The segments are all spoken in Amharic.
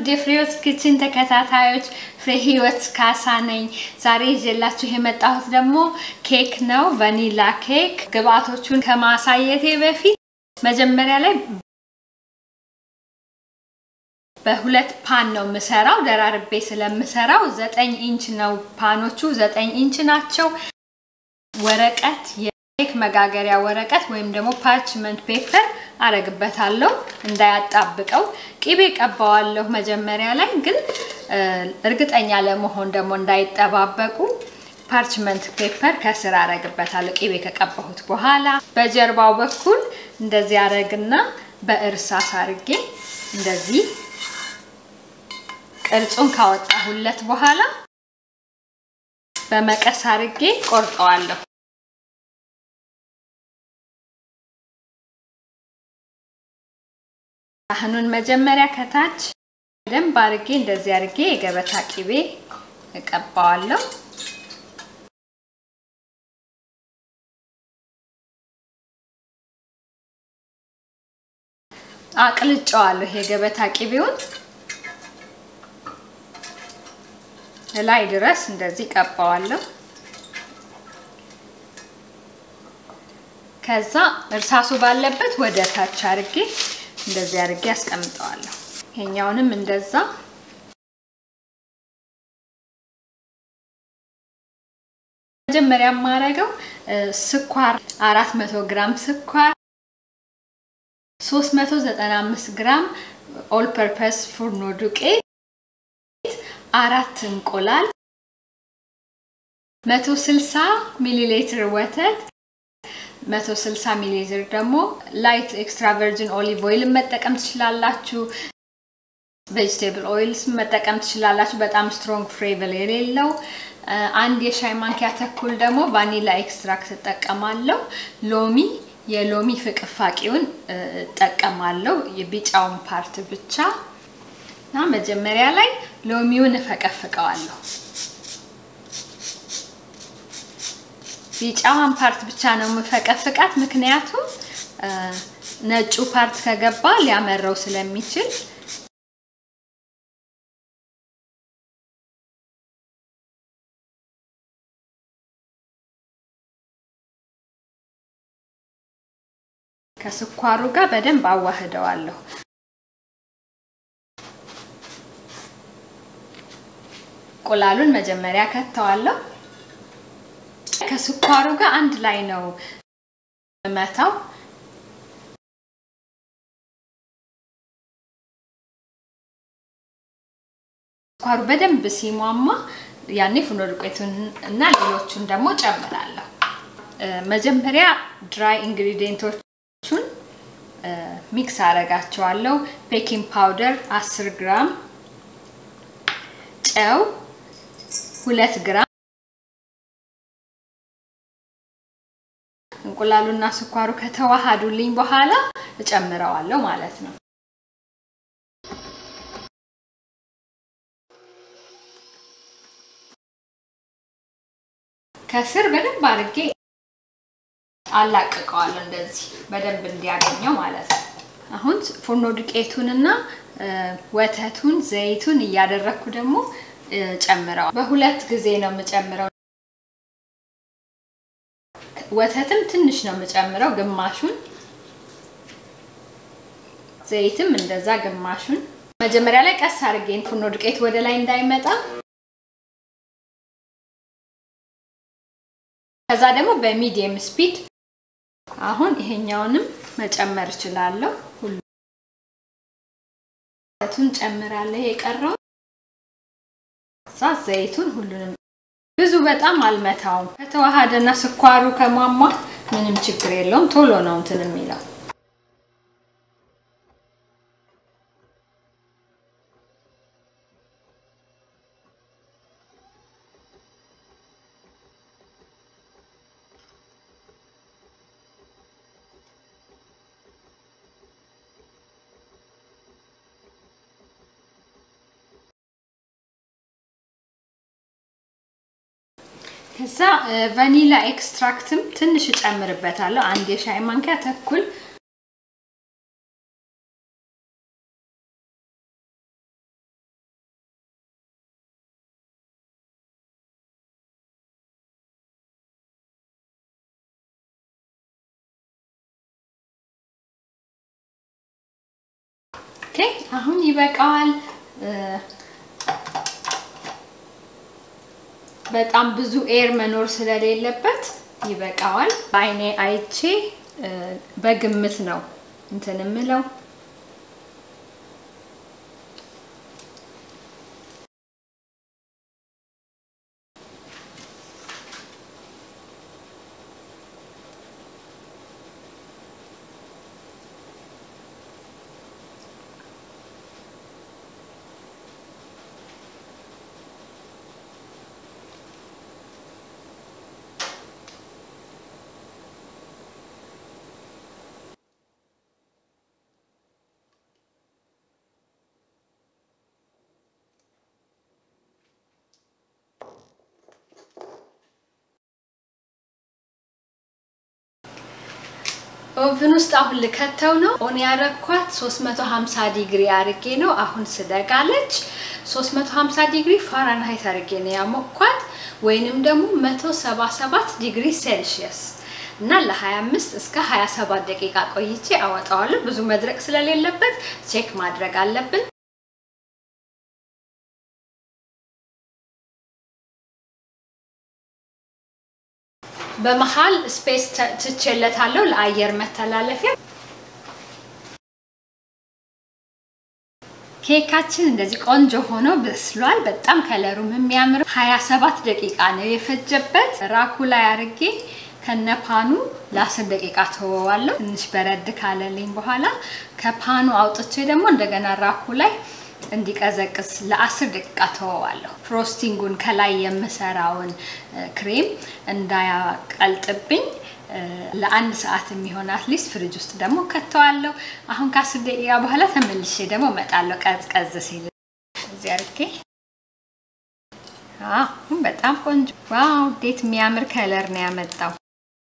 የፍሬህይወት ኪችን ተከታታዮች ፍሬ ህይወት ካሳ ነኝ። ዛሬ ይዤላችሁ የመጣሁት ደግሞ ኬክ ነው፣ ቫኒላ ኬክ። ግብአቶቹን ከማሳየቴ በፊት መጀመሪያ ላይ በሁለት ፓን ነው የምሰራው። ደራርቤ ስለምሰራው ዘጠኝ ኢንች ነው ፓኖቹ፣ ዘጠኝ ኢንች ናቸው። ወረቀት የኬክ መጋገሪያ ወረቀት ወይም ደግሞ ፓርችመንት ፔፐር አረግበታለሁ እንዳያጣብቀው። ቂቤ ቀባዋለሁ መጀመሪያ ላይ ግን እርግጠኛ ለመሆን ደግሞ እንዳይጠባበቁ ፓርችመንት ፔፐር ከስር አረግበታለሁ ቂቤ ከቀባሁት በኋላ። በጀርባው በኩል እንደዚህ አረግና በእርሳስ አርጌ እንደዚህ ቅርጹን ካወጣሁለት በኋላ በመቀስ አርጌ ቆርጠዋለሁ። ሳህኑን መጀመሪያ ከታች በደንብ አርጌ እንደዚህ አርጌ የገበታ ቂቤ እቀባዋለሁ። አቅልጨዋለሁ የገበታ ቂቤውን ላይ ድረስ እንደዚህ ቀባዋለሁ። ከዛ እርሳሱ ባለበት ወደ ታች አርጌ እንደዚህ አርጌ አስቀምጠዋለሁ። ይሄኛውንም እንደዛ መጀመሪያ የማረገው ስኳር 400 ግራም ስኳር 395 ግራም ኦል ፐርፐስ ፉርኖ ዱቄት አራት እንቁላል 160 ሚሊ ሊትር ወተት 160 ሚሊ ሊትር ደግሞ ላይት ኤክስትራ ቨርጂን ኦሊቭ ኦይል መጠቀም ትችላላችሁ። ቬጅቴብል ኦይልስ መጠቀም ትችላላችሁ። በጣም ስትሮንግ ፍሌቨር የሌለው አንድ የሻይ ማንኪያ ተኩል ደግሞ ቫኒላ ኤክስትራክት እጠቀማለሁ። ሎሚ የሎሚ ፍቅፋቂውን እጠቀማለሁ፣ የቢጫውን ፓርት ብቻ እና መጀመሪያ ላይ ሎሚውን እፈቀፍቀዋለሁ። ቢጫዋን ፓርት ብቻ ነው የምፈቀፍቃት፣ ምክንያቱም ነጩ ፓርት ከገባ ሊያመረው ስለሚችል። ከስኳሩ ጋር በደንብ አዋህደዋለሁ። እንቁላሉን መጀመሪያ ከተዋለሁ። ከስኳሩ ጋር አንድ ላይ ነው መታው። ስኳሩ በደንብ ሲሟማ ያኔ ፍርኖ ዱቄቱን እና ሌሎቹን ደግሞ ጨምራለሁ። መጀመሪያ ድራይ ኢንግሪዲየንቶቹን ሚክስ አረጋቸዋለሁ። ቤኪንግ ፓውደር 10 ግራም፣ ጨው ሁለት ግራም እንቁላሉና ስኳሩ ከተዋሃዱልኝ በኋላ እጨምረዋለሁ ማለት ነው። ከስር በደንብ አድርጌ አላቅቀዋለሁ እንደዚህ በደንብ እንዲያገኘው ማለት ነው። አሁን ፉርኖ ዱቄቱንና ወተቱን ዘይቱን እያደረግኩ ደግሞ ጨምረዋል። በሁለት ጊዜ ነው የምጨምረው። ወተትም ትንሽ ነው የምጨምረው፣ ግማሹን ዘይትም እንደዛ ግማሹን። መጀመሪያ ላይ ቀስ አድርጌን ፉርኖ ዱቄት ወደ ላይ እንዳይመጣ፣ ከዛ ደግሞ በሚዲየም ስፒድ። አሁን ይሄኛውንም መጨመር እችላለሁ። ሁሉን ጨምራለሁ የቀረው እዛ ዘይቱን ሁሉንም ብዙ በጣም አልመታውም። ከተዋሃደና ስኳሩ ከሟሟ ምንም ችግር የለውም። ቶሎ ነው እንትን የሚለው። ከዛ ቫኒላ ኤክስትራክትም ትንሽ እጨምርበታለሁ። አንድ የሻይ ማንኪያ ተኩል ኦኬ አሁን ይበቃዋል። በጣም ብዙ ኤር መኖር ስለሌለበት ይበቃዋል። በአይኔ አይቼ በግምት ነው እንትን የምለው። ኦቭን ውስጥ አሁን ልከተው ነው። ኦን ያረኳት 350 ዲግሪ አርጌ ነው። አሁን ስደጋለች 350 ዲግሪ ፋራንሃይት አርጌ ነው ያሞኳት ወይንም ደግሞ 177 ዲግሪ ሴልሺየስ እና ለ25 እስከ 27 ደቂቃ ቆይቼ አወጣዋለሁ። ብዙ መድረቅ ስለሌለበት ቼክ ማድረግ አለብን። በመሃል ስፔስ ትቼለታለሁ ለአየር መተላለፊያ። ኬካችን እንደዚህ ቆንጆ ሆኖ በስሏል። በጣም ከለሩም የሚያምር 27 ደቂቃ ነው የፈጀበት። ራኩ ላይ አርጌ ከነፓኑ ለ10 ደቂቃ ተወዋለሁ። ትንሽ በረድ ካለልኝ በኋላ ከፓኑ አውጥቼ ደግሞ እንደገና ራኩ ላይ እንዲቀዘቅዝ ለ10 ደቂቃ ተወዋለሁ። ፍሮስቲንጉን ከላይ የምሰራውን ክሬም እንዳያቀልጥብኝ ለአንድ ሰዓት የሚሆን አትሊስት ፍሪጅ ውስጥ ደግሞ ከተዋለሁ። አሁን ከአስር ደቂቃ በኋላ ተመልሼ ደግሞ እመጣለሁ። ቀዝቀዝ ሲል እዚህ አድርጌ አሁን በጣም ቆንጆ ዋው! እንዴት የሚያምር ከለር ነው ያመጣው።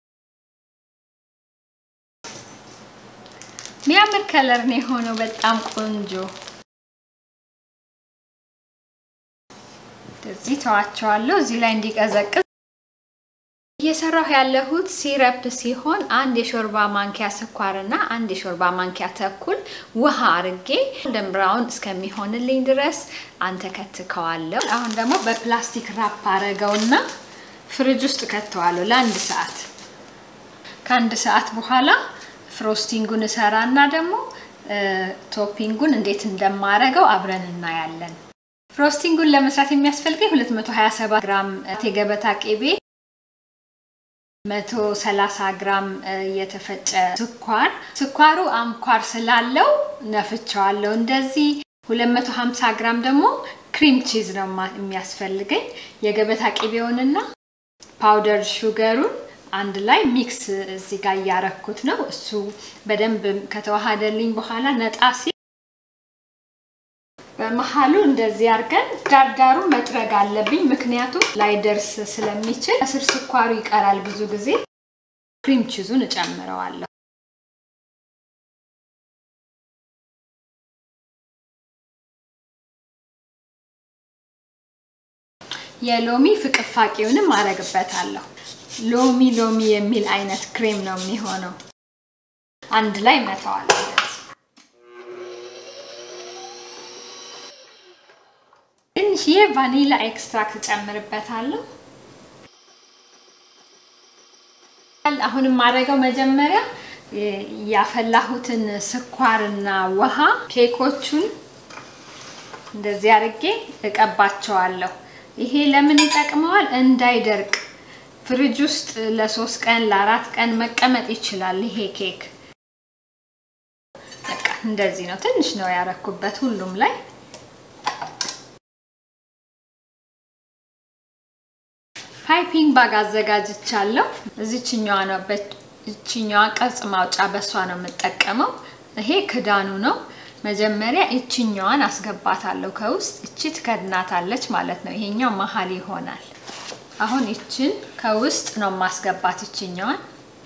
የሚያምር ከለር ነው የሆነው። በጣም ቆንጆ እዚህ ተዋቸዋለሁ። እዚህ ላይ እንዲቀዘቅዝ እየሰራሁ ያለሁት ሲረፕ ሲሆን አንድ የሾርባ ማንኪያ ስኳርና አንድ የሾርባ ማንኪያ ተኩል ውሃ አርጌ ጎልደን ብራውን እስከሚሆንልኝ ድረስ አንተከትከዋለሁ። አሁን ደግሞ በፕላስቲክ ራፕ አረገውና ፍሪጅ ውስጥ ከተዋለሁ ለአንድ ሰዓት። ከአንድ ሰዓት በኋላ ፍሮስቲንጉን እሰራና ደግሞ ቶፒንጉን እንዴት እንደማረገው አብረን እናያለን። ፍሮስቲንጉን ለመስራት የሚያስፈልገኝ 227 ግራም የገበታ ቅቤ 130 ግራም የተፈጨ ስኳር ስኳሩ አንኳር ስላለው ነፍቸዋለሁ እንደዚህ 250 ግራም ደግሞ ክሪም ቺዝ ነው የሚያስፈልገኝ የገበታ ቅቤውንና ፓውደር ሹገሩን አንድ ላይ ሚክስ እዚህ ጋር እያረኩት ነው እሱ በደንብ ከተዋሃደልኝ በኋላ ነጣ ሲል በመሀሉ እንደዚህ አድርገን ዳርዳሩ መጥረግ አለብኝ፣ ምክንያቱም ላይደርስ ስለሚችል ከስር ስኳሩ ይቀራል። ብዙ ጊዜ ክሪም ቺዙን እጨምረዋለሁ። የሎሚ ፍቅፋቂውንም አረግበታለሁ። ሎሚ ሎሚ የሚል አይነት ክሬም ነው የሚሆነው። አንድ ላይ መተዋለሁ። ትንሽዬ ቫኒላ ኤክስትራክት ጨምርበታለሁ። አሁን የማደርገው መጀመሪያ ያፈላሁትን ስኳርና ውሃ ኬኮቹን እንደዚህ አድርጌ እቀባቸዋለሁ። ይሄ ለምን ይጠቅመዋል? እንዳይደርቅ ፍሪጅ ውስጥ ለሶስት ቀን ለአራት ቀን መቀመጥ ይችላል። ይሄ ኬክ በቃ እንደዚህ ነው። ትንሽ ነው ያረኩበት ሁሉም ላይ ፓይፒንግ ባግ አዘጋጅቻለሁ። እዚችኛዋ ነው በእችኛዋ ቅርጽ ማውጫ በሷ ነው የምጠቀመው። ይሄ ክዳኑ ነው። መጀመሪያ እችኛዋን አስገባታለሁ ከውስጥ እቺ ትከድናታለች ማለት ነው። ይሄኛው መሀል ይሆናል። አሁን እችን ከውስጥ ነው ማስገባት እችኛዋን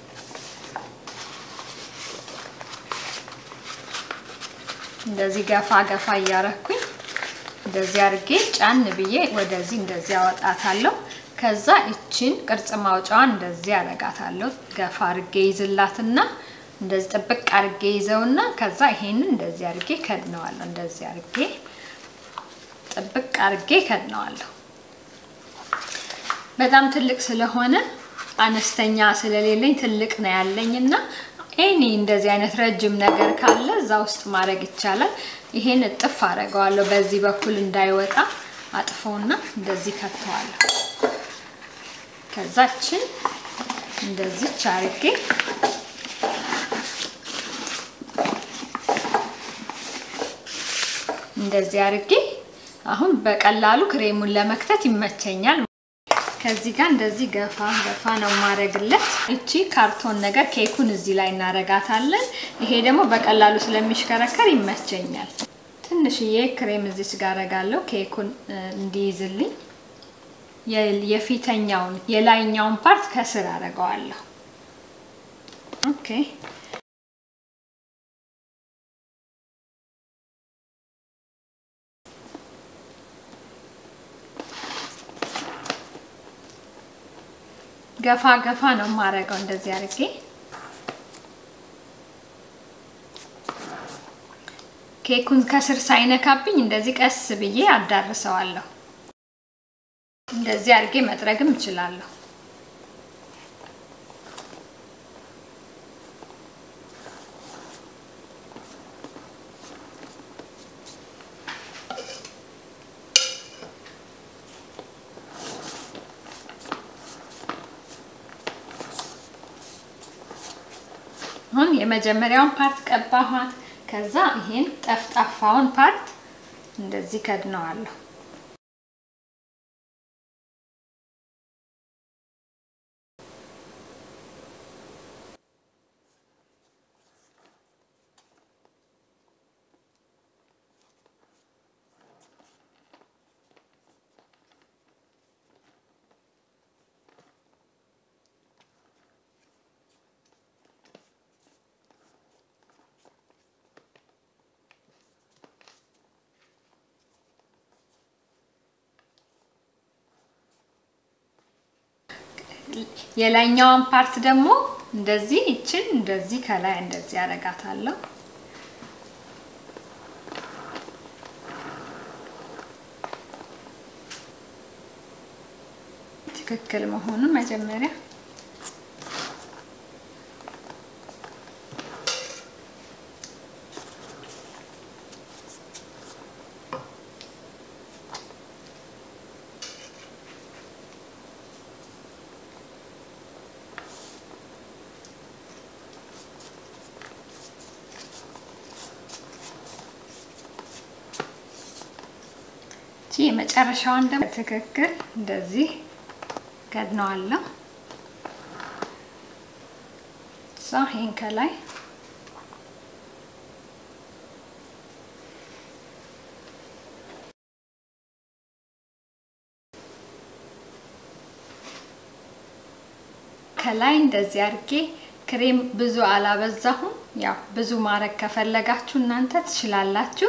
እንደዚህ ገፋ ገፋ እያረኩኝ እንደዚህ አድርጌ ጫን ብዬ ወደዚህ እንደዚህ አወጣታለሁ። ከዛ እችን ቅርጽ ማውጫዋን እንደዚህ አረጋታለሁ። ገፋ አድርጌ ይዝላትና እንደዚህ ጥብቅ አርጌ ይዘውና ከዛ ይሄንን እንደዚህ አርጌ ከድነዋለሁ። እንደዚህ አርጌ ጥብቅ አርጌ ከድነዋለሁ። በጣም ትልቅ ስለሆነ አነስተኛ ስለሌለኝ ትልቅ ነው ያለኝ እና ኤኒ እንደዚህ አይነት ረጅም ነገር ካለ እዛ ውስጥ ማድረግ ይቻላል። ይሄን እጥፍ አደርገዋለሁ በዚህ በኩል እንዳይወጣ አጥፎና እንደዚህ ከተዋለሁ። ከዛችን እንደዚች አርጌ እንደዚህ አርጌ አሁን በቀላሉ ክሬሙን ለመክተት ይመቸኛል። ከዚህ ጋር እንደዚህ ገፋ ገፋ ነው ማድረግለት። እቺ ካርቶን ነገር ኬኩን እዚህ ላይ እናረጋታለን። ይሄ ደግሞ በቀላሉ ስለሚሽከረከር ይመቸኛል። ትንሽዬ ክሬም እዚች ጋር አረጋለሁ ኬኩን እንዲይዝልኝ። የፊተኛውን የላይኛውን ፓርት ከስር አረገዋለሁ። ኦኬ ገፋ ገፋ ነው የማደርገው እንደዚህ አድርጌ ኬኩን ከስር ሳይነካብኝ እንደዚህ ቀስ ብዬ አዳርሰዋለሁ። እንደዚህ አድርጌ መጥረግም እችላለሁ። አሁን የመጀመሪያውን ፓርት ቀባኋት። ከዛ ይሄን ጠፍጣፋውን ፓርት እንደዚህ ከድነዋለሁ። የላይኛዋን ፓርት ደግሞ እንደዚህ ይችን እንደዚህ ከላይ እንደዚህ አረጋታለሁ። ትክክል መሆኑን መጀመሪያ የመጨረሻዋን ደግሞ ትክክል እንደዚህ ገድነዋለሁ። እዛ ይሄን ከላይ ከላይ እንደዚህ አድርጌ ክሬም ብዙ አላበዛሁም። ያው ብዙ ማድረግ ከፈለጋችሁ እናንተ ትችላላችሁ።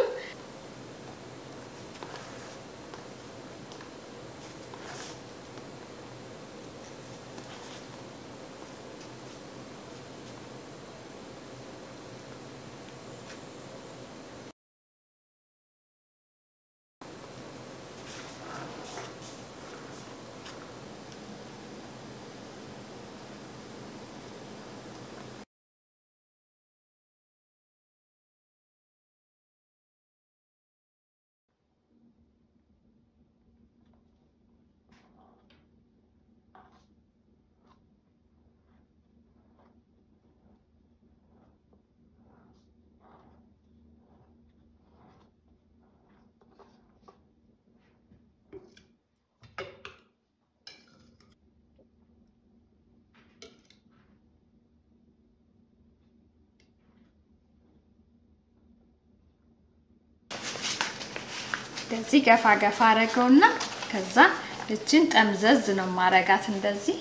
እንደዚህ ገፋ ገፋ አረገውና ከዛ እችን ጠምዘዝ ነው ማረጋት እንደዚህ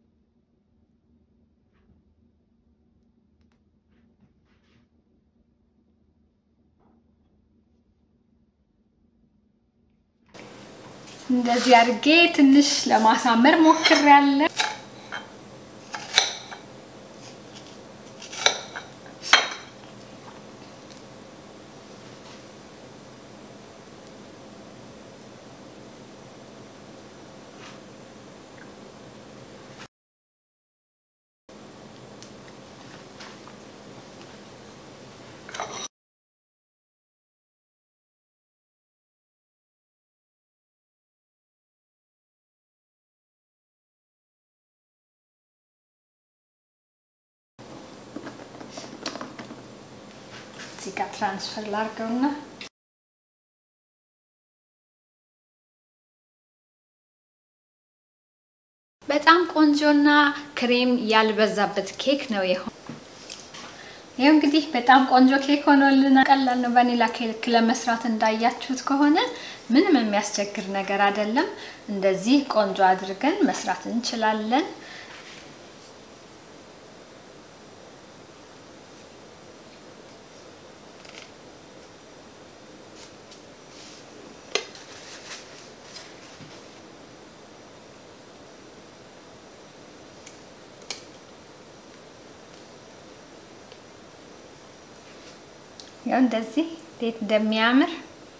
እንደዚህ አድርጌ ትንሽ ለማሳመር ሞክሬያለሁ። እዚህ ጋር ትራንስፈር ላድርገውና በጣም ቆንጆና ክሬም ያልበዛበት ኬክ ነው የሆነ ይኸው እንግዲህ በጣም ቆንጆ ኬክ ሆኖልና ቀላል ነው። ቫኒላ ኬክ ለመስራት እንዳያችሁት ከሆነ ምንም የሚያስቸግር ነገር አይደለም። እንደዚህ ቆንጆ አድርገን መስራት እንችላለን። ያው እንደዚህ እንዴት እንደሚያምር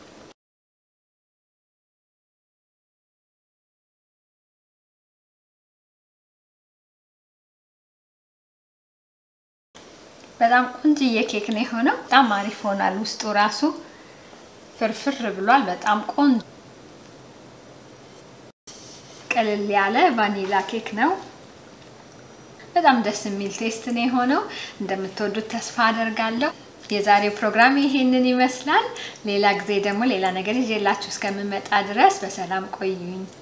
በጣም ቆንጅዬ ኬክ ነው የሆነው። በጣም አሪፍ ሆኗል። ውስጡ ራሱ ፍርፍር ብሏል። በጣም ቆንጆ ቅልል ያለ ቫኒላ ኬክ ነው። በጣም ደስ የሚል ቴስት ነው የሆነው። እንደምትወዱት ተስፋ አደርጋለሁ። የዛሬው ፕሮግራም ይሄንን ይመስላል። ሌላ ጊዜ ደግሞ ሌላ ነገር ይዤላችሁ እስከምመጣ ድረስ በሰላም ቆዩኝ።